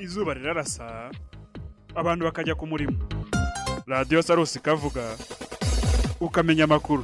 izuba rirarasa abantu bakajya ku murimo radiyo sarusi ikavuga ukamenya amakuru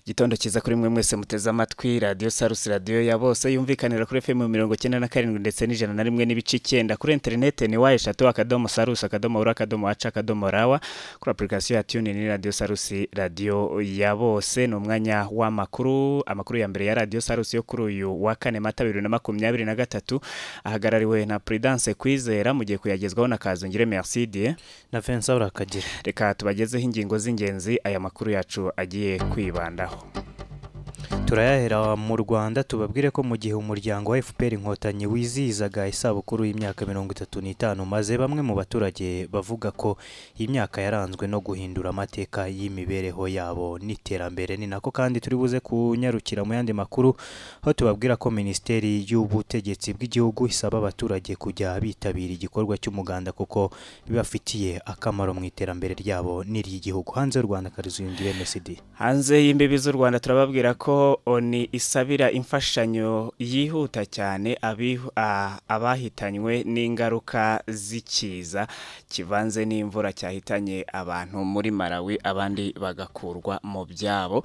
igitondo cyiza kuri mwe mwese muteze amatwi radiyo sarusi radiyo ya bose yumvikanira kuri fm mirongo icyenda na karindwi ndetse n'ijana na rimwe n'ibice icyenda kuri interinete ni wa eshatu akadomo sarusi akadomo ura akadomo waca akadomo rawa kuri apurikasiyo ya tune ni radiyo sarusi radiyo ya bose ni umwanya w'amakuru amakuru ya mbere ya radiyo sarusi yo kuri uyu wa kane mata bibiri na makumyabiri na gatatu ahagarariwe na prudence kwizera mu gihe kuyagezwaho na kazungire mercide na vincent urakagira reka tubagezeho ingingo z'ingenzi aya makuru yacu agiye kwibandaho turayahera mu rwanda tubabwire ko mu gihe umuryango wa fpr inkotanyi wizihizaga isabukuru y'imyaka mirongo itatu n'itanu maze bamwe mu baturage bavuga ko iyi myaka yaranzwe no guhindura amateka y'imibereho yabo n'iterambere ni nako kandi turi buze kunyarukira mu yandi makuru aho tubabwira ko minisiteri y'ubutegetsi bw'igihugu isaba abaturage kujya bitabira igikorwa cy'umuganda kuko bibafitiye akamaro mu iterambere ryabo n'iry'igihugu hanze y'u rwanda karizuyungire mesidi hanze y'imbibi z'u rwanda turababwira ko oni isabira imfashanyo yihuta cyane abihu- a- abahitanywe n'ingaruka z'ikiza kivanze n'imvura cyahitanye abantu muri malawi abandi bagakurwa mu byabo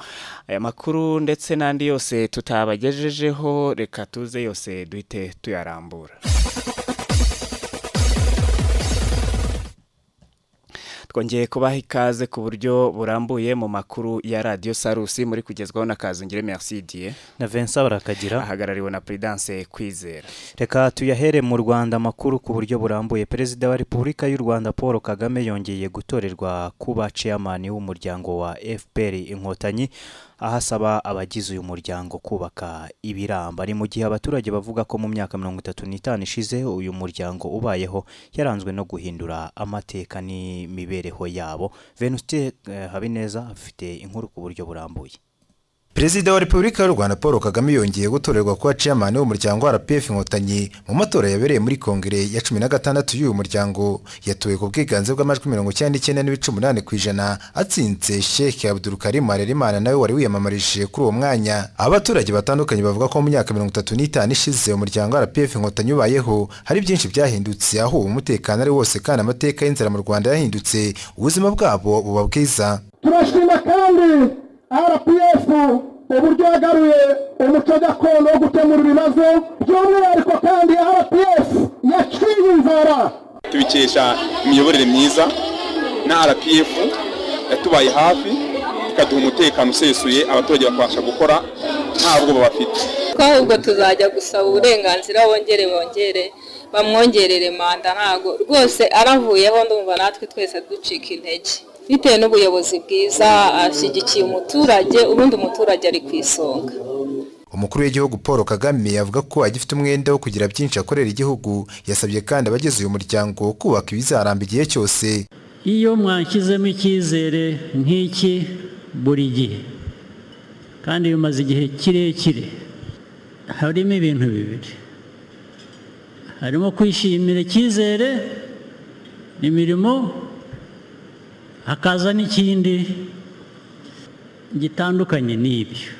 aya makuru ndetse n'andi yose tutabagejejeho reka tuze yose duhite tuyarambura twongeye kubaha ikaze ku buryo burambuye mu makuru ya radiyo sarusi muri kugezwaho na kazungire mercidiye na vincent urakagira ahagarariwe na prudence kwizera reka tuyahere mu rwanda amakuru ku buryo burambuye perezida wa repubulika y'u rwanda paul kagame yongeye gutorerwa kuba ceyamani w'umuryango wa fpr inkotanyi aho asaba abagize uyu muryango kubaka ibiramba ni mu gihe abaturage bavuga ko mu myaka mirongo itatu n'itanu ishize uyu muryango ubayeho yaranzwe no guhindura amateka n'imibereho yabo venuste eh, habineza afite inkuru ku buryo burambuye Perezida wa Repubulika y'u Rwanda Paul Kagame yongeye gutorerwa kuba chairman w'umuryango wa RPF Inkotanyi mu matora yabereye muri Kongere ya cumi na gatandatu y'uyu muryango yatowe ku bwiganze bw'amajwi mirongo icyenda n'icyenda n'ibice umunani ku ijana atsinze Sheikh Abdul Karim Harerimana nawe wari wiyamamarishije kuri uwo mwanya aho abaturage batandukanye bavuga ko mu myaka mirongo itatu n'itanu ishize umuryango wa RPF Inkotanyi ubayeho hari byinshi byahindutse aho ubu umutekano ari wose kandi amateka y'inzara mu Rwanda yahindutse ubuzima bwabo buba bwiza turashima kandi rpf uburyo yagaruye umuco gakondo wo gukemura ibibazo by'umwihariko kandi rpf yaciye inzara tubikesha imiyoborere myiza na rpf yatubaye hafi ikaduha umutekano usesuye abaturage bakabasha gukora nta bwoba bafite twahubwo tuzajya gusaba uburenganzira bongere bongere bamwongerere manda ntago rwose aravuyeho ndumva natwe twese ducika intege bitewe n'ubuyobozi bwiza ashyigikiye umuturage ubundi umuturage ari ku isonga umukuru w'igihugu paul kagame avuga ko agifite umwenda wo kugira byinshi akorera igihugu yasabye kandi abagize uyu muryango kubaka ibizaramba igihe cyose iyo mwanshyizemo icyizere nk'iki buri gihe kandi bimaze igihe kirekire harimo ibintu bibiri harimo kwishimira icyizere imirimo hakaza n'ikindi gitandukanye n'ibyo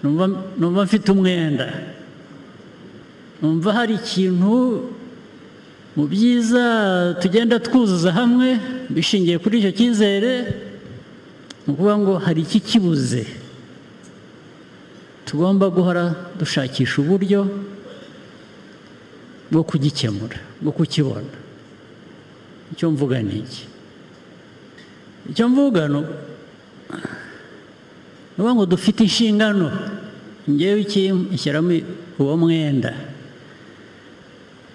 numva numva mfite umwenda numva hari ikintu mu byiza tugenda twuzuza hamwe bishingiye kuri icyo cyizere ni ukuvuga ngo hari iki kibuze tugomba guhora dushakisha uburyo bwo kugikemura bwo kukibona icyo mvuga ni iki icyo mvuga ni ukuvuga ngo dufite inshingano ngewe ishyiramo uwo mwenda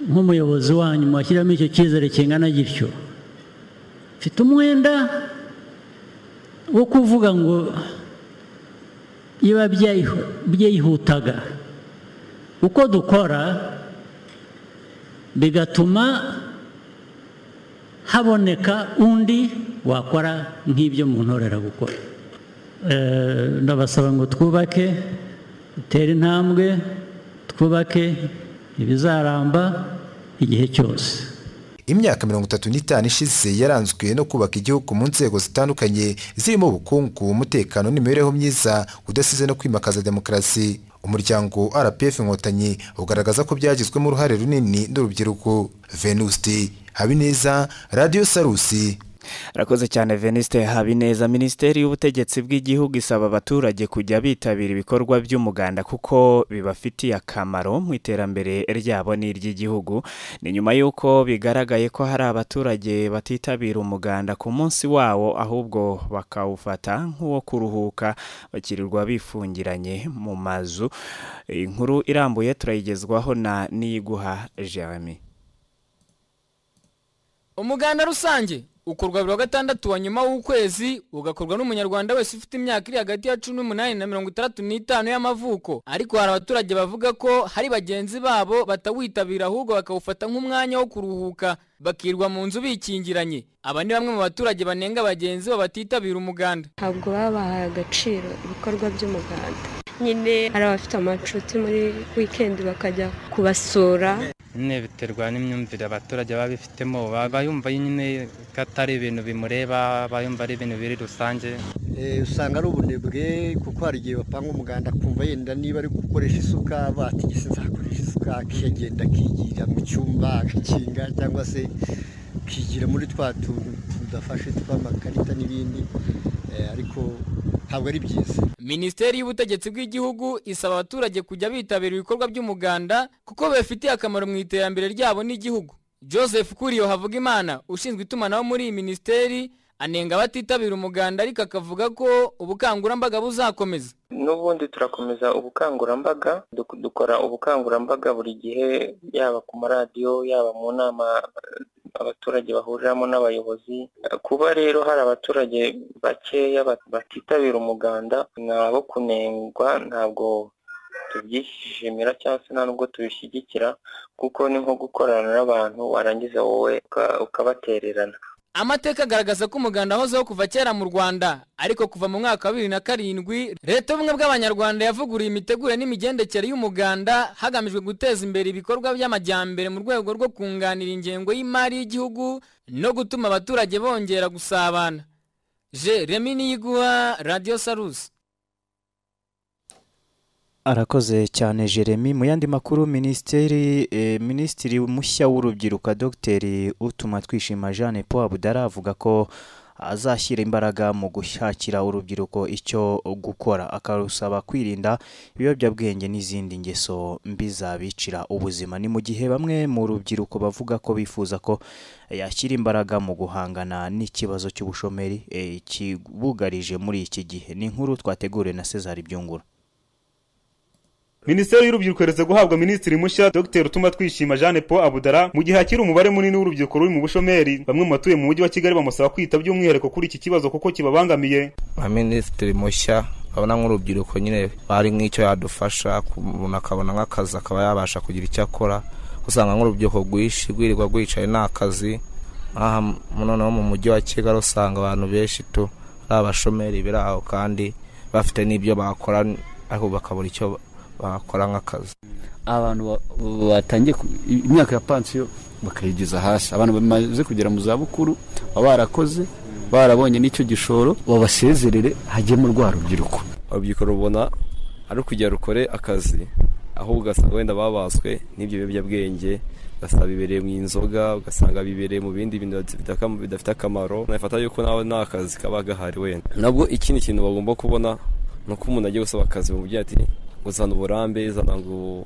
nk'umuyobozi wanyu mwashyiramo icyo cyizere kingana gityo mfite umwenda wo kuvuga ngo biba byihutaga uko dukora bigatuma haboneka undi wakora nk'ibyo muntorera gukora Eh, ndabasaba ngo twubake dutere intambwe twubake ibizaramba igihe cyose imyaka mirongo itatu n'itanu ishize yaranzwe no kubaka igihugu mu nzego zitandukanye zirimo ubukungu umutekano n'imibereho myiza udasize no kwimakaza demokarasi umuryango rpf inkotanyi ugaragaza ko byagizwemo uruhare runini n'urubyiruko venuste habineza radiyo sarusi arakoze cyane veniste habineza minisiteri y'ubutegetsi bw'igihugu isaba abaturage kujya bitabira ibikorwa by'umuganda kuko bibafitiye akamaro mu iterambere ryabo n'iry'igihugu ni nyuma y'uko bigaragaye ko hari abaturage batitabira umuganda ku munsi wawo ahubwo bakawufata nk'uwo kuruhuka bakirirwa bifungiranye mu mazu inkuru irambuye turayigezwaho na niyiguha jeremy umuganda rusange ukorwa buri wa gatandatu wa nyuma w'ukwezi ugakorwa n'umunyarwanda wese ufite imyaka iri hagati ya cumi n'umunani na mirongo itandatu n'itanu y'amavuko ariko hari abaturage bavuga ko hari bagenzi babo batawitabira ahubwo bakawufata nk'umwanya wo kuruhuka bakirwa mu nzu bikingiranye aba ni bamwe mu baturage banenga bagenzi babo batitabira umuganda ntabwo baba bahaye agaciro ibikorwa by'umuganda nyine hari abafite amacuti muri wikendi bakajya kubasura nyine biterwa n'imyumvire abaturage baba bifitemo baba yumva nyine ko atari ibintu bimureba baba yumva ari ibintu biri rusange usanga ari ubunebwe kuko hari igihe bapanga umuganda akumva yenda niba ari gukoresha isuka batigese nzakoresha isuka akagenda akigira mu cyumba agakinga cyangwa se akigira muri twa tuntu tudafashe tw'amakarita n'ibindi ariko ntabwo ari byiza minisiteri y'ubutegetsi bw'igihugu isaba abaturage kujya bitabira ibikorwa by'umuganda kuko bibafitiye akamaro mu iterambere ryabo n'igihugu joseph kuriyo havugimana ushinzwe itumanaho muri iyi minisiteri anenga abatitabira umuganda ariko akavuga ko ubukangurambaga buzakomeza n'ubundi turakomeza ubukangurambaga dukora ubukangurambaga buri gihe yaba ku maradiyo yaba mu nama abaturage bahuriramo n'abayobozi kuba rero hari abaturage bakeya batitabira umuganda ni abo kunengwa ntabwo tubyishimira cyangwa se nta nubwo tubishyigikira kuko ni nko gukorana n'abantu warangiza wowe ukabatererana amateka agaragaza ko umuganda wahozeho kuva kera mu rwanda ariko kuva mu mwaka wa bibiri na karindwi leta y'ubumwe bw'abanyarwanda yavuguriye imitegurire n'imigendekere y'umuganda hagamijwe guteza imbere ibikorwa by'amajyambere mu rwego rwo kunganira ingengo y'imari y'igihugu no gutuma abaturage bongera gusabana je remi niyiguha radiyo sarusi arakoze cyane jeremy mu yandi makuru minisiteri eh, minisitiri mushya w'urubyiruko dogiteri utuma twishima jeanne paul abudara avuga ko azashyira imbaraga mu gushakira urubyiruko icyo gukora akarusaba kwirinda ibiyobyabwenge n'izindi ngeso mbi zabicira ubuzima ni mu gihe bamwe mu rubyiruko bavuga ko bifuza ko yashyira imbaraga mu guhangana n'ikibazo cy'ubushomeri eh, kibugarije muri iki gihe ni inkuru twategure na cesar byungura minisiteri y'urubyiruko iherutse guhabwa minisitiri mushya dr utuma twishima jeanne paul abudara mu gihe hakiri umubare munini w'urubyiruko ruri mu bushomeri bamwe mu batuye mu mujyi wa kigali bamusaba kwita by'umwihariko kuri iki kibazo kuko kibabangamiye minisitiri mushya abona nk'urubyiruko nyine hari nk'icyo yadufasha umuntu akabona nk'akazi akaba yabasha kugira icyo akora usanga nk'urubyiruko rwinshi rwirirwa rwicaye nta kazi aha noneho mu mujyi wa kigali usanga abantu benshi tu ari abashomeri biri aho kandi bafite n'ibyo bakora ariko bakabura icyo bakora nk'akazi abantu batangiye imyaka ya pansiyo bakayigeza hasi abantu bamaze kugera mu zabukuru baba barakoze barabonye n'icyo gishoro babasezerere hajyemo rwa rubyiruko urubyiruko rubona ari kugira rukore akazi aho ugasanga wenda babaswe n'ibyo biyobyabwenge ugasanga bibereye mu inzoga ugasanga bibereye mu bindi bintu bidafite akamaro nafata yuko nawe nta kazi kaba gahari wenda nabwo ikindi kintu bagomba kubona ni uko umuntu agiye gusaba akazi bamubwira ati uzana uburambe zana ngo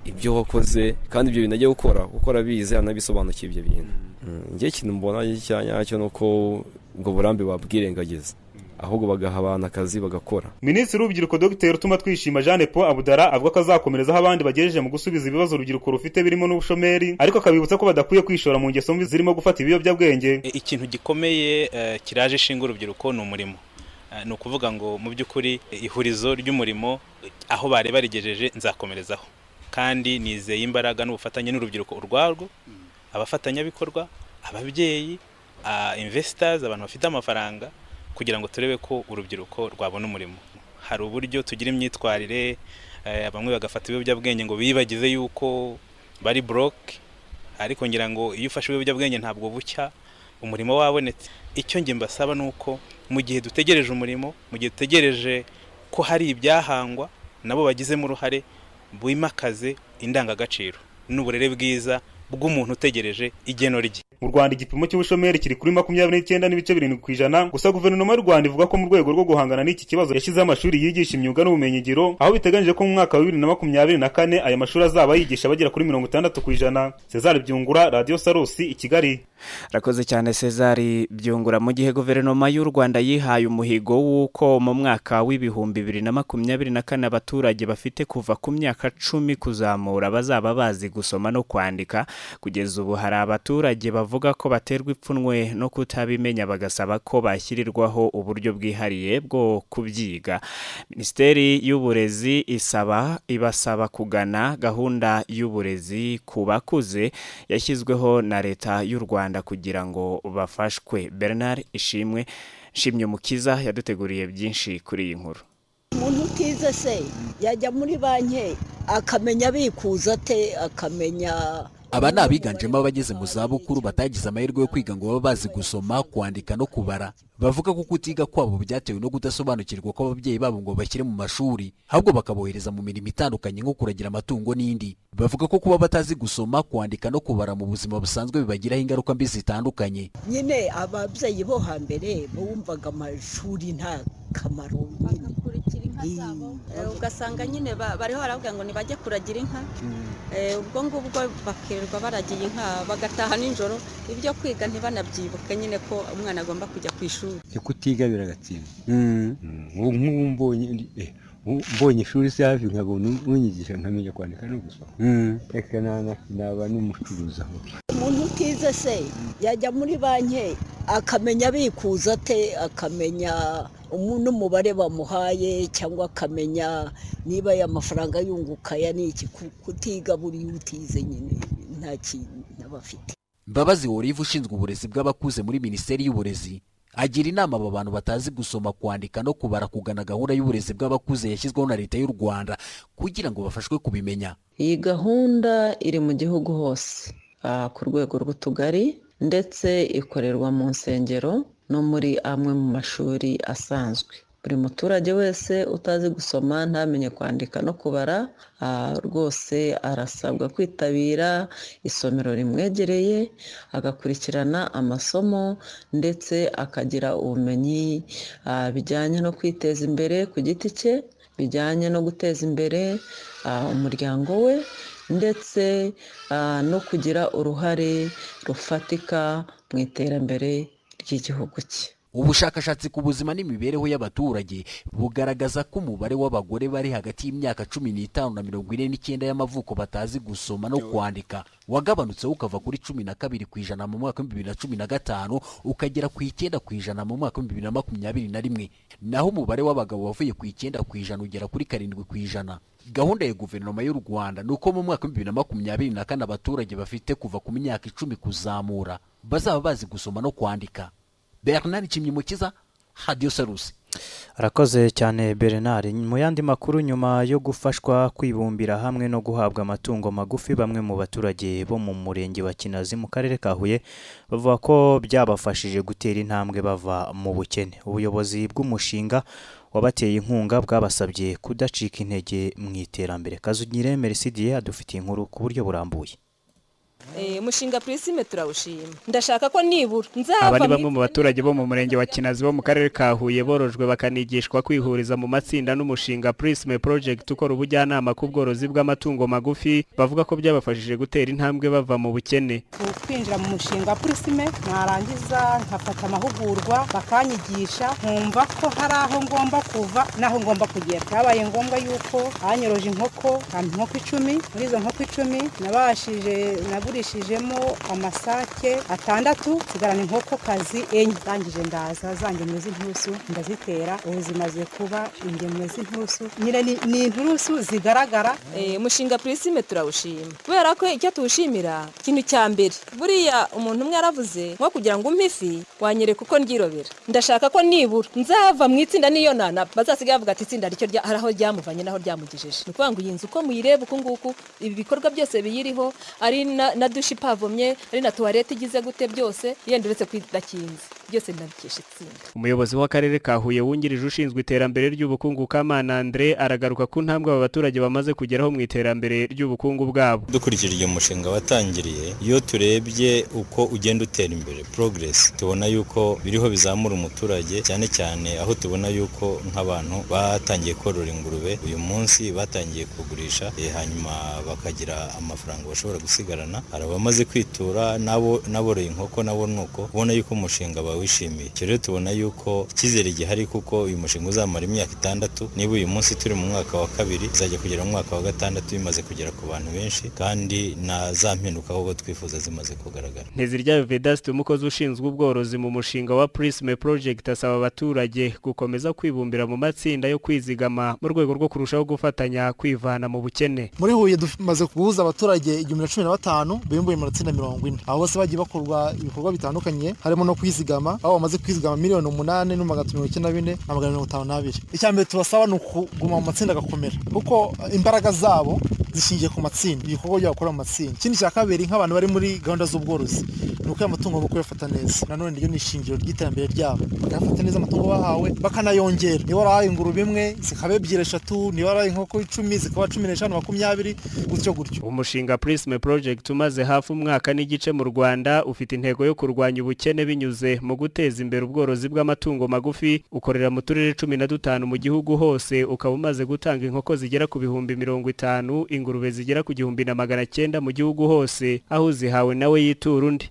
ibyo wakoze kandi ibyo bintu agiye gukora kuko arabizi anabisobanukiye ibyo bintu ngewe ikintu mbona cyacyo ni uko ubwo burambe babwirengagiza ahubwo bagaha abantu akazi bagakora minisitiri w'urubyiruko dogiteri utuma twishima jeanne paul abudara avuga ko azakomerezaho abandi bagejeje mu gusubiza ibibazo urubyiruko rufite birimo n'ubushomeri ariko akabibutsa ko badakwiye kwishora mu ngeso mbi zirimo gufata ibiyobyabwenge ikintu gikomeye kiraje ishinga urubyiruko ni umurimo ni ukuvuga ngo mu by'ukuri ihurizo ry'umurimo aho bari barigejeje nzakomerezaho kandi nizeye imbaraga n'ubufatanye n'urubyiruko urwarwo abafatanyabikorwa ababyeyi imvesitazi abantu bafite amafaranga kugira ngo turebe ko urubyiruko rwabona umurimo hari uburyo tugira imyitwarire bamwe bagafata ibiyobyabwenge ngo bibagize yuko bari buroke ariko ngira ngo iyo ufashe ibiyobyabwenge ntabwo bucya umurimo wabonetse icyo njye mbasaba ni uko mu gihe dutegereje umurimo mu gihe dutegereje ko hari ibyahangwa nabo bagizemo uruhare bimakaze indangagaciro n'uburere bwiza bw'umuntu utegereje igeno rye mu rwanda igipimo cy'ubushomeri kiri kuri makumyabiri n'icyenda n'ibice birindwi ku ijana gusa guverinoma y'u rwanda ivuga ko mu rwego rwo guhangana n'iki kibazo yashyizeho amashuri yigisha imyuga n'ubumenyingiro aho biteganyije ko mu mwaka wa bibiri na makumyabiri na kane aya mashuri azaba yigisha bagera kuri mirongo itandatu ku ijana cesar byungura radiyo sarusi i kigali rakoze cyane cesar byungura mu gihe guverinoma y'u rwanda yihaye umuhigo w'uko mu mwaka w'ibihumbi bibiri na makumyabiri na kane abaturage bafite kuva ku myaka cumi kuzamura bazaba bazi gusoma no kwandika kugeza ubu hari abaturage bavuga ko baterwa ipfunwe no kutabimenya bagasaba ko bashyirirwaho uburyo bwihariye bwo kubyiga minisiteri y'uburezi isaba ibasaba kugana gahunda y'uburezi ku bakuze yashyizweho na leta y'u rwanda kugira ngo bafashwe bernard ishimwe nshimye mukiza yaduteguriye byinshi kuri iyi nkuru umuntu utize se yajya muri banki akamenya abikuza ate akamenya aba ni abiganjemo abageze mu zabukuru batagize amahirwe yo kwiga ngo babe bazi gusoma kwandika no kubara bavuga ko kutiga kwabo byatewe no kudasobanukirwa kw'ababyeyi babo ngo bashyire mu mashuri ahubwo bakabohereza mu mirimo itandukanye nko kuragira amatungo n'indi bavuga ko kuba batazi gusoma kwandika no kubara mu buzima busanzwe bibagiraho ingaruka mbi zitandukanye nyine ababyeyi bo hambere bumvaga amashuri nta kamaro ugasanga nyine bariho baravuga ngo ntibajye kuragira inka ubwo ngubwo bakirirwa baragiye inka bagataha nijoro ibyo kwiga ntibanabyibuke nyine ko umwana agomba kujya ku ishuri kutiga biragatinda ubu nk'ubu mbonye mbonye ishuri se hafi nkabona unyigisha nkamenya kwandika no gusoma reka naba n'umucuruzi aho umuntu utize se yajya muri banki akamenya abikuza ate akamenya n'umubare bamuhaye cyangwa akamenya niba aya mafaranga yunguka ya niki kutiga buriya utize nyine nta kintu aba afite mbabazi woriva ushinzwe uburezi bw'abakuze muri minisiteri y'uburezi agira inama aba bantu batazi gusoma kwandika no kubara kugana gahunda y'uburezi bw'abakuze yashyizweho na leta y'u rwanda kugira ngo bafashwe kubimenya iyi gahunda iri mu gihugu hose ku rwego rw'utugari ndetse ikorerwa mu nsengero no muri amwe mu mashuri asanzwe buri muturage wese utazi gusoma ntamenye kwandika no kubara rwose arasabwa kwitabira isomero rimwegereye agakurikirana amasomo ndetse akagira ubumenyi bijyanye no kwiteza imbere ku giti cye bijyanye no guteza imbere umuryango we ndetse no kugira uruhare rufatika mu iterambere ry'igihugu cye ubushakashatsi ku buzima n'imibereho y'abaturage bugaragaza ko umubare w'abagore bari hagati y'imyaka cumi n'itanu na mirongo ine n'icyenda y'amavuko batazi gusoma no kwandika wagabanutseho ukava kuri cumi na kabiri ku ijana mu mwaka w'ibihumbi bibiri na cumi na gatanu ukagera ku icyenda ku ijana mu mwaka w'ibihumbi bibiri na makumyabiri na rimwe naho umubare w'abagabo wavuye ku icyenda ku ijana ugera kuri karindwi ku ijana gahunda ya guverinoma y'u rwanda ni uko mu mwaka w'ibihumbi bibiri na makumyabiri na kane abaturage bafite kuva ku myaka icumi kuzamura bazaba bazi gusoma no kwandika bernard kimyimukiza radiyo sarusi arakoze cyane bernard mu yandi makuru nyuma yo gufashwa kwibumbira hamwe no guhabwa amatungo magufi bamwe mu baturage bo mu murenge wa kinazi mu karere ka huye bavuga ko byabafashije gutera intambwe bava mu bukene ubuyobozi bw'umushinga wabateye inkunga bwabasabye kudacika intege mu iterambere kazugire merisidiye adufitiye inkuru ku buryo burambuye umushinga purisime turawushima ndashaka ko nibura aba ni bamwe mu baturage bo mu murenge wa kinazi bo mu karere ka huye borojwe bakanigishwa kwihuriza mu matsinda n'umushinga purisime porojegiti ukora ubujyanama ku bworozi bw'amatungo magufi bavuga ko byabafashije gutera intambwe bava mu bukene twinjira mu mushinga purisime narangiza nkafata amahugurwa bakanyigisha nkumva ko hari aho ngomba kuva n'aho ngomba kugera byabaye ngombwa yuko banyoroje inkoko inkoko icumi muri izo nkoko icumi nabashije naburi nagurishijemo amasake atandatu nsigarana inkokokazi enye zangije ndaza zangemwe z'inturusu ndazitera ubu zimaze kuba ingemwe z'inturusu nyine ni inturusu zigaragara umushinga purisime turawushima kubera ko icyo tuwushimira ikintu cya mbere buriya umuntu umwe yaravuze nko kugira ngo umpe ifi wanyereka uko ndyirobera ndashaka ko nibura nzava mu itsinda n'iyo nana bazasigaye bavuga ati itsinda ricyo hari aho ryamuvanye n'aho ryamugejeje ni ukuvuga ngo iyi nzu uko muyireba uku nguku ibi bikorwa byose biyiriho ari na na dushe ipavomye ari na tuwarete igize gute byose yenda uretse ko idakinze byose ndabikesha itsinda umuyobozi w'akarere ka huye wungirije ushinzwe iterambere ry'ubukungu kamana andre aragaruka ku ntambwe aba baturage bamaze kugeraho mu iterambere ry'ubukungu bwabo dukurikije uyu mushinga watangiriye iyo turebye uko ugenda utera imbere progress tubona yuko biriho bizamura umuturage cyane cyane aho tubona yuko nk'abantu batangiye korora ingurube uyu munsi batangiye kugurisha eh, hanyuma bakagira amafaranga bashobora gusigarana hari abamaze kwitura n'abo n'aboroye inkoko nabo ni uko ubona yuko umushinga bawishimiye icyo rero tubona yuko icyizere gihari kuko uyu mushinga uzamara imyaka itandatu niba uyu munsi turi mu mwaka wa kabiri izajya kugera mu mwaka wa gatandatu bimaze kugera ku bantu benshi kandi na za mpinduka ahubwo twifuza zimaze kugaragara nteziryayo vedaste umukozi ushinzwe ubworozi mu mushinga wa prisme project asaba abaturage gukomeza kwibumbira mu matsinda yo kwizigama mu rwego rwo kurushaho gufatanya kwivana mu bukene muri huye dumaze guhuza abaturage igihumbi na cumi na batanu bibumbuye mu matsinda mirongo ine aho bose bagiye bakorwa ibikorwa bitandukanye harimo no kwizigama aho bamaze kwizigama miliyoni umunani n'ibihumbi magana atatu mirongo icyenda na bine na magana mirongo itanu n'abiri icya mbere tubasaba ni ukuguma mu matsinda agakomera kuko imbaraga zabo zishingiye ku matsinda ibikorwa byabo bakora mu matsinda ikindi cya kabiri nk'abantu bari muri gahunda z'ubworozi ni uko amatungo bo kuyafata neza nanone ryo ni ishingiro ry'iterambere ryabo bakayafata neza amatungo bahawe bakanayongera niba warahaye ingurube imwe zikaba ebyiri eshatu niba warahaye inkoko icumi zikaba cumi n'eshanu makumyabiri gutyo gutyo umushinga prisme project umaze hafi umwaka n'igice mu rwanda ufite intego yo kurwanya ubukene binyuze mu guteza imbere ubworozi bw'amatungo magufi ukorera mu turere cumi na dutanu mu gihugu hose ukaba umaze gutanga inkoko zigera ku bihumbi mirongo itanu ingurube zigera ku gihumbi na magana cyenda mu gihugu hose aho uzihawe nawe yitura undi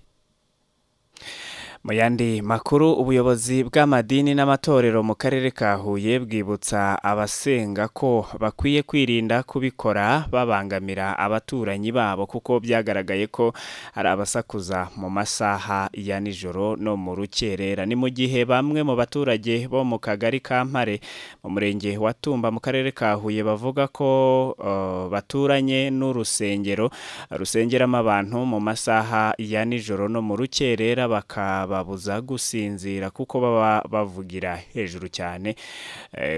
mu yandi makuru ubuyobozi bw'amadini n'amatorero mu karere ka huye bwibutsa abasenga ko bakwiye kwirinda kubikora babangamira abaturanyi babo kuko byagaragaye ko hari abasakuza mu masaha ya nijoro no mu rukerera ni mu gihe bamwe mu baturage bo mu kagari ka mpare mu murenge wa tumba mu karere ka huye bavuga ko uh, baturanye n'urusengero rusengeramo abantu mu masaha ya nijoro no mu rukerera bakaba babuza gusinzira kuko baba bavugira hejuru cyane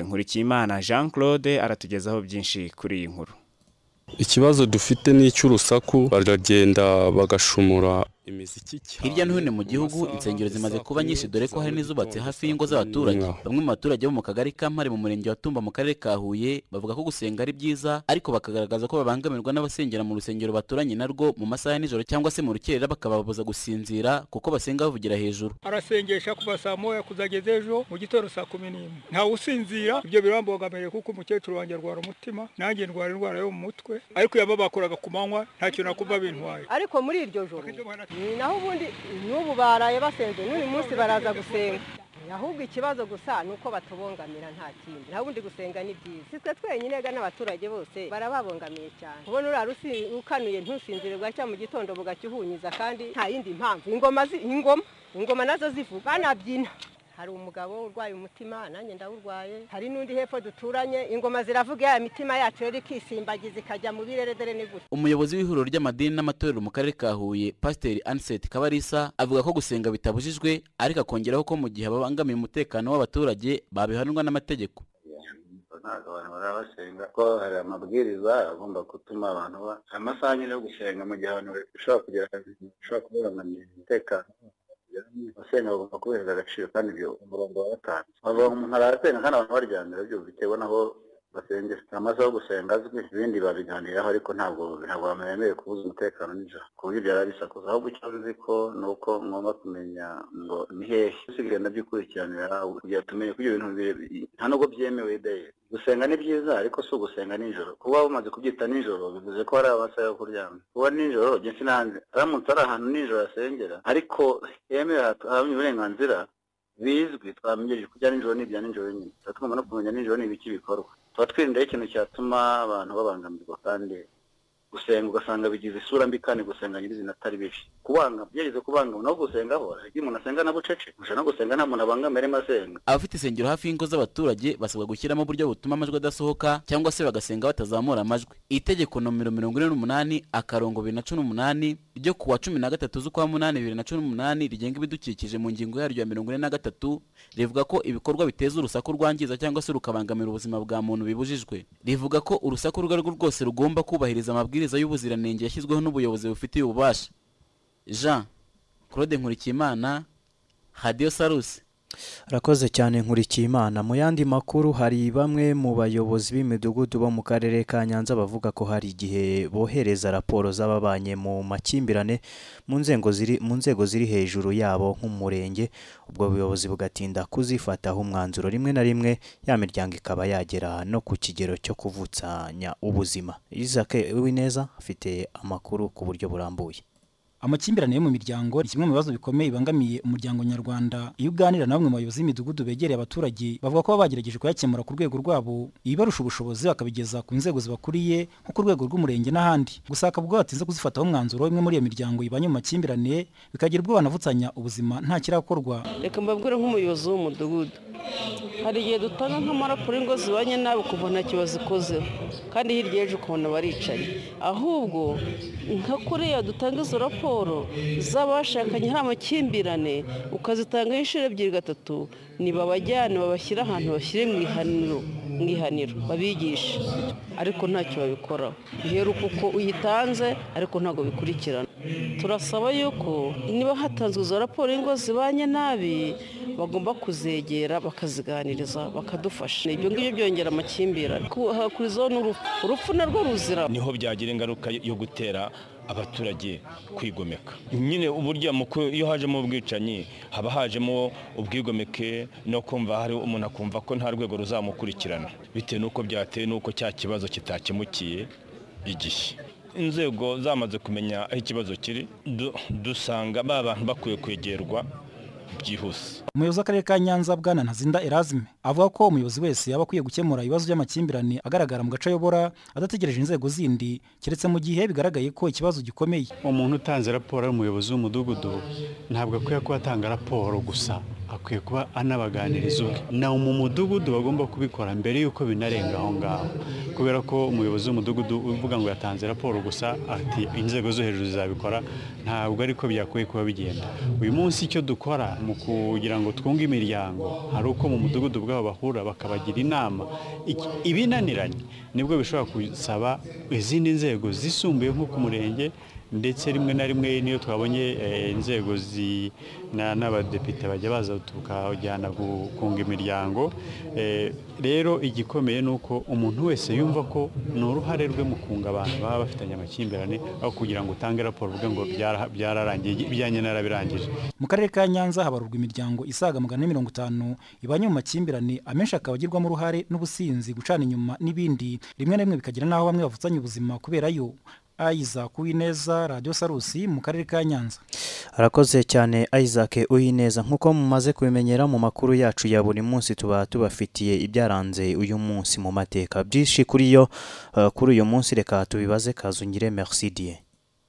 nkurikiyimana jean claude aratugezaho byinshi kuri iyi nkuru ikibazo dufite ni icy'urusaku baragenda bagashumura hirya no hino mu gihugu insengero zimaze kuba nyinshi dore ko hari n'izubatse hafi y'ingo z'abaturage bamwe mu baturage bo mu kagari ka mpare mu murenge wa tumba mu karere ka huye bavuga ko gusenga ari byiza ariko bakagaragaza ko babangamirwa n'abasengera mu rusengero baturanye narwo mu masaha ya nijoro cyangwa se mu rukerera bakababuza gusinzira kuko basenga bavugira hejuru arasengesha kuva saa moya kuzageza ejo mu gitondo saa kumi n'imwe ntawe usinzira ibyo birambogamiye kuko umukecuru wanjye arwara umutima nanjye ndwara indwara yo mu mutwe ariko yaba bakoraga ku manywa ntacyo nakumva bintwaye ariko muri iryo joro naho ubundi n'ubu baraye basenze n'uyu munsi baraza gusenga ahubwo ikibazo gusa ni uko batubongamira nta kindi naho ubundi gusenga ni byiza sitwe twenyine ga n'abaturage bose barababongamiye cyane kubona uriya ukanuye ntusinzire bwacya mu gitondo bugacyuhunyiza kandi nta yindi mpamvu ingoma ingoma ingoma nazo zivuga banabyina hari umugabo urwaye umutima nanjye ndawurwaye hari n'undi hepfo duturanye ingoma ziravuga ya mitima yacu rero ikisimbagiza ikajya mu bireredere ni gutya umuyobozi w'ihuriro ry'amadini n'amatorero mu karere ka huye pasiteri aniseti kabarisa avuga ko gusenga bitabujijwe ariko akongeraho ko mu gihe babangamiye umutekano w'abaturage babihanwa n'amategeko ntabwo abantu baba basenga ko hari amabwiriza agomba gutuma abantu ba amasaha nyine yo gusenga mu gihe abantu bishobora kugira bishobora kubangamira umutekano basenga bagomba kubera agaciro kandi ibyo umurongo wa watanze umuntu arasenga kandi abantu baryamira byumva bitewe n'aho basengesha amasaha yo gusenga azwi ibindi babiganiraho ariko ntabwo ntabwo bamwemerewe kubuza umutekano nijoro ku buryo byara bisakuza ahubwo icyo nzi ko ni uko ngomba kumenya ngo ni hehe dusigaye ndabyikurikiranira kugira tumenye ko ibyo bintu nta nubwo byemewe deye gusenga ni byiza ariko si ugusenga nijoro kuba waba umaze kubyita nijoro bivuze ko hari amasaha yo kuryama kuba nijoro ndetse n'ahandi aramutse ari ahantu nijoro asengera ariko yemewe ahamye uburenganzira bizwi twamenyereje ko ibya nijoro ni ibya nijoro nyine tuba tugomba no kumenya nijoro ni ibiki bikorwa tuba twirindaho ikintu cyatuma abantu babangamirwa kandi gusenga ugasanga bigize isura mbi kandi gusenga nyirizina atari bibi kubanga byageze kubanga no gusengaho iyo umuntu asenga na bucece ushobora no gusenga nta muntu abangamira arimo asenga abafite insengero hafi y'ingo z'abaturage basabwa gushyiramo uburyo butuma amajwi adasohoka cyangwa se bagasenga batazamura amajwi itegeko nomero mirongo ine n'umunani akarongo bibiri na cumi n'umunani ryo kuwa cumi na gatatu z'ukwa munani bibiri na cumi n'umunani rigenga ibidukikije mu ngingo yaryo ya mirongo ine na gatatu rivuga ko ibikorwa biteza urusaku rwangiza cyangwa se rukabangamira ubuzima bwa muntu bibujijwe rivuga ko urusaku urwo ari rwo rwose rugomba kubahiriza amabwiriza y'ubuziranenge yashyizweho n'ubuyobozi bufitiye ububasha jean claude nkurikiyimana hadiyo sarusi Rakoze cyane Nkurikiyimana mu yandi makuru hari bamwe mu bayobozi b'imidugudu bo mu karere ka Nyanza bavuga ko hari igihe bohereza raporo z'ababanye mu makimbirane mu nzego ziri mu nzego ziri hejuru yabo nk'umurenge ubwo buyobozi bugatinda kuzifataho umwanzuro rimwe na rimwe ya miryango ikaba yagera no ku kigero cyo kuvutsanya ubuzima Isaac Uwineza afite amakuru ku buryo burambuye amakimbirane yo mu miryango ni kimwe mu bibazo bikomeye bibangamiye umuryango nyarwanda iyo uganira na bamwe mu bayobozi b'imidugudu begereye abaturage bavuga ko baba bagerageje kuyakemura ku rwego rwabo ibibarusha ubushobozi bakabigeza ku nzego zibakuriye nko ku rwego rw'umurenge n'ahandi gusa hakaba ubwo batinze kuzifataho umwanzuro imwe muri iyo miryango ibanye mu makimbirane bikagira ubwo banavutsanya ubuzima nta kirakorwa reka mbabwire nk'umuyobozi w'umudugudu hari igihe dutanga nk'amaraporo ingo zibanye nawe kuva nta kibazo ikozeho kandi hirya y'ejo ukabona baricaye ahubwo nka kuriya dutanga izo raporo z'abashakanye hari amakimbirane ukazitangaho inshuro ebyiri gatatu nibabajyane babashyire ahantu bashyire mu ihaniro mu ihaniro babigishe ariko ntacyo babikoraho biheruka uko uyitanze ariko ntabwo bikurikirana turasaba yuko niba hatanzwe izo raporo ingo zibanye nabi bagomba kuzegera bakaziganiriza bakadufasha ibyo ngibyo byongera amakimbirane hakurizaho n'urupfu urupfu narwo ruzira niho byagira ingaruka yo gutera abaturage kwigomeka nyine uburyo iyo hajemo ubwicanyi haba hajemo ubwigomeke no kumva hari umuntu akumva ko nta rwego ruzamukurikirana bitewe n'uko byateye n'uko cya kibazo kitakemukiye igihe inzego zamaze kumenya aho ikibazo kiri dusanga ba bantu bakwiye kwegerwa byihuse umuyobozi w'akarere ka nyanza bwana ntazinda erazime avuga ko umuyobozi wese yaba akwiye gukemura ibibazo by'amakimbirane agaragara mu gace ayobora adategereje inzego zindi keretse mu gihe bigaragaye ko ikibazo gikomeye umuntu utanze raporo ari umuyobozi w'umudugudu ntabwo akwiye kuba atanga raporo gusa akwiye kuba anabaganiriza ubwe na mu mudugudu bagomba kubikora mbere y'uko binarenga aho ngaho kubera ko umuyobozi w'umudugudu uvuga ngo yatanze raporo gusa ati inzego zo hejuru zizabikora ntabwo ariko byakwiye kuba bigenda uyu munsi icyo dukora mu kugira ngo twunge imiryango hari uko mu mudugudu bwabo bahura bakabagira inama ibinaniranye nibwo bishobora gusaba izindi nzego zisumbuye nko ku murenge ndetse rimwe na rimwe niyo twabonye inzego n'abadepite bajya baza tukajyana gukunga imiryango rero igikomeye ni uko umuntu wese yumva ko ni uruhare rwe mu kunga abantu baba bafitanye amakimbirane aho kugira ngo utange raporo uvuge ngo byararangiye ibyanjye narabirangije mu karere ka nyanza habarurwa imiryango isaga magana mirongo itanu ibanye mu makimbirane amenshi akaba agirwamo uruhare n'ubusinzi gucana inyuma n'ibindi rimwe na rimwe bikagira n'aho bamwe bavutsanya ubuzima kubera yo Isaac Uwineza Radio Sarusi mu karere ka Nyanza arakoze cyane Isaac Uwineza nkuko mumaze kubimenyera mu makuru yacu ya buri munsi tuba tubafitiye ibyaranze uyu munsi mu mateka byinshi kuri yo uh, kuri uyu munsi reka tubibaze kazungire merci die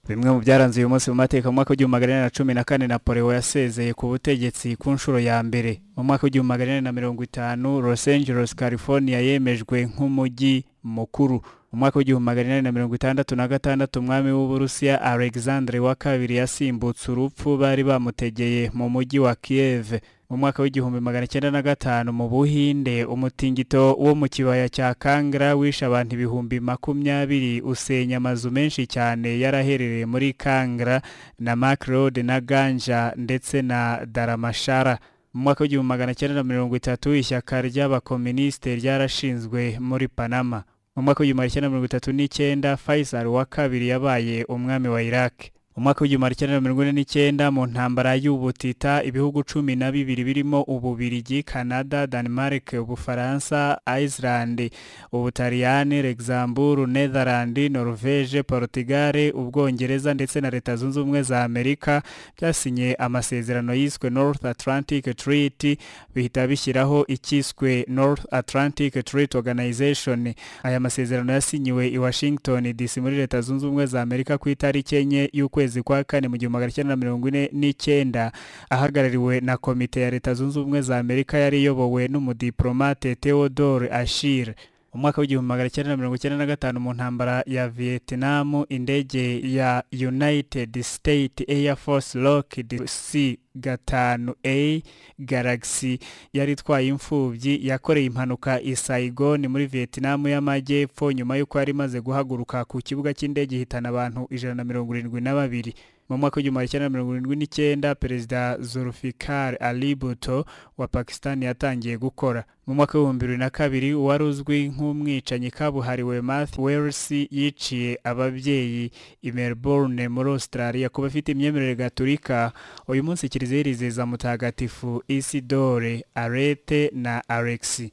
bimwe mu byaranze uyu munsi mu mateka mu mwaka w'igihumbi magana inani na cumi na kane napoleon yasezeye ku butegetsi ku nshuro ya mbere mu mwaka w'igihumbi magana inani na mirongo itanu los angeles california yemejwe nk'umujyi mukuru mu mwaka w'igihumbi magana inani na mirongo itandatu na gatandatu umwami w'uburusiya alexandre wa kabiri yasimbutse urupfu bari bamutegeye mu mujyi wa kiev mu mwaka w'igihumbi magana cyenda na gatanu mu buhinde umutingito wo mu kibaya cya kangra wishe abantu ibihumbi makumyabiri usenya amazu menshi cyane yaraherereye muri kangra na makrode na ganja ndetse na daramashara mu mwaka w'igihumbi magana cyenda na mirongo itatu ishyaka ry'abakominisite ryarashinzwe muri panama mu mwaka w'igihumbi magana cyenda mirongo itatu n'icyenda faisal wa kabiri yabaye umwami wa iraq mu mwaka w'igihumbi magana cyenda mirongo ine n'icyenda mu ntambara y'ubutita ibihugu cumi na bibiri birimo ububirigi canada denmark ubufaransa iceland ubutaliyani luxembourg netherland norvege portugal ubwongereza ndetse na leta zunze ubumwe za amerika byasinye amasezerano yiswe north atlantic treaty bihita bishyiraho icyiswe north atlantic treaty organization aya masezerano yasinyiwe i washington dc muri leta zunze ubumwe za amerika ku itariki enye y'ukwezi ukwezi kwa kane mu gihumbi magana cyenda mirongo ine n'icyenda ahagarariwe na komite ya leta zunze ubumwe za amerika yari iyobowe n'umudiplomate theodore ashir umwaka w'igihumbi magana cyenda na mirongo cyenda na gatanu mu ntambara ya vietnam indege ya united state air force rocket c gatanu a galaxy yari itwaye imfubyi yakoreye impanuka i saigon muri vietnam y'amajyepfo nyuma y'uko yari imaze guhaguruka ku kibuga cy'indege ihitana abantu ijana na mirongo irindwi na babiri mu mwaka w'igihumbi cyenda na mirongo irindwi n'icyenda perezida zulfikar ali bhutto wa pakistan yatangiye gukora mu mwaka w'ibihumbi bibiri na kabiri uwari uzwi nk'umwicanyi kabuhariwe math wels yiciye ababyeyi i melbourne muri australia kuba afite imyemerere gaturika uyu munsi kiliziya irizeza mutagatifu isidore arete na alexi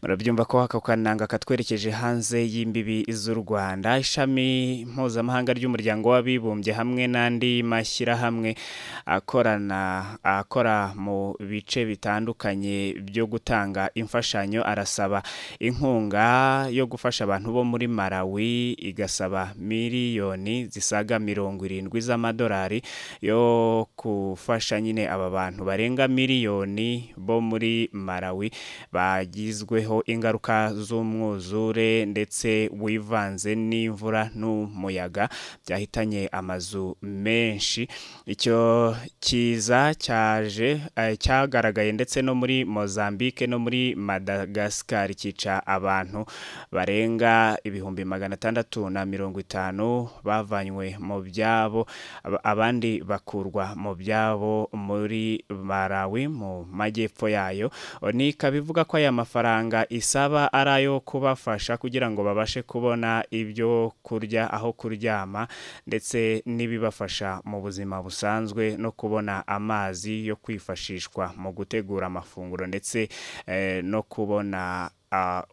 murabyumva ko aka kananga katwerekeje hanze y'imbibi z'u rwanda ishami mpuzamahanga ry'umuryango w'abibumbye hamwe n'andi mashyirahamwe akorana akora mu bice bitandukanye byo gutanga imfashanyo arasaba inkunga yo gufasha abantu bo muri malawi igasaba miliyoni zisaga mirongo irindwi z'amadolari yo gufasha nyine aba bantu barenga miliyoni bo muri malawi bagizweho ingaruka z'umwuzure ndetse wivanze n'imvura n'umuyaga byahitanye amazu menshi icyo kiza cyaje cyagaragaye ndetse no muri mozambique no muri madagascar cyica abantu barenga ibihumbi magana atandatu na mirongo itanu bavanywe mu byabo abandi bakurwa mu byabo muri malawi mu majyepfo yayo ni ikabivuga ko aya mafaranga isaba ari ayo kubafasha kugira ngo babashe kubona ibyo kurya aho kuryama ndetse n'ibibafasha mu buzima busanzwe no kubona amazi yo kwifashishwa mu gutegura amafunguro ndetse no kubona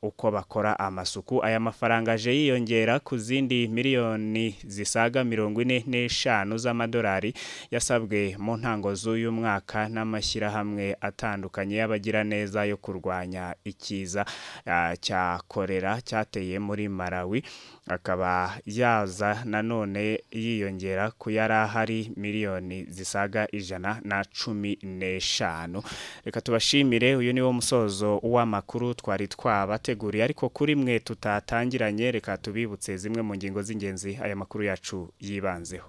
uko bakora amasuku aya mafaranga aje yiyongera ku zindi miliyoni zisaga mirongo ine n'eshanu z'amadolari yasabwe mu ntango z'uyu mwaka n'amashyirahamwe atandukanye y'abagiraneza yo kurwanya ikiza cya korera cyateye muri malawi akaba yaza nanone yiyongera ku yari ahari miliyoni zisaga ijana na cumi n'eshanu reka tubashimire uyu niwo musozo w'amakuru twari twa twabateguriye ariko kuri mwe tutatangiranye reka tubibutse zimwe mu ngingo z'ingenzi aya makuru yacu yibanzeho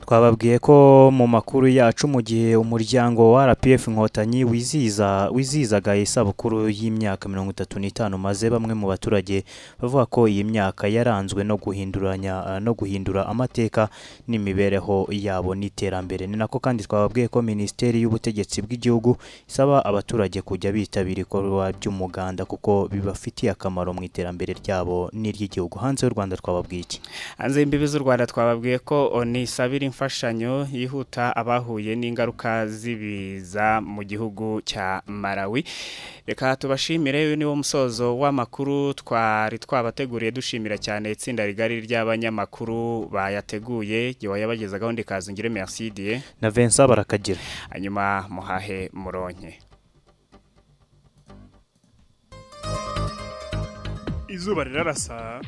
twababwiye ko mu makuru yacu mu gihe umuryango wa rpf inkotanyi wiziza wizizaga isabukuru y'imyaka mirongo itatu n'itanu maze bamwe mu baturage bavuga ko iyi myaka yaranzwe no guhinduranya no guhindura amateka n'imibereho yabo n'iterambere ni nako kandi twababwiye ko minisiteri y'ubutegetsi bw'igihugu isaba abaturage kujya bitabira ibikorwa by'umuganda kuko bibafitiye akamaro mu iterambere ryabo n'iry'igihugu hanze y'u rwanda twababwiye iki hanze y'imbibi z'u rwanda twababwiye ko nisabira imfashanyo yihuta abahuye n'ingaruka z'ibiza mu gihugu cya Malawi reka tubashimire uyu niwo musozo w'amakuru twari twabateguriye dushimira cyane itsinda rigari ry'abanyamakuru bayateguye gihe wayabagezagaho ndikaza ngire merci die na Vincent barakagira hanyuma muhahe muronke izuba rirarasa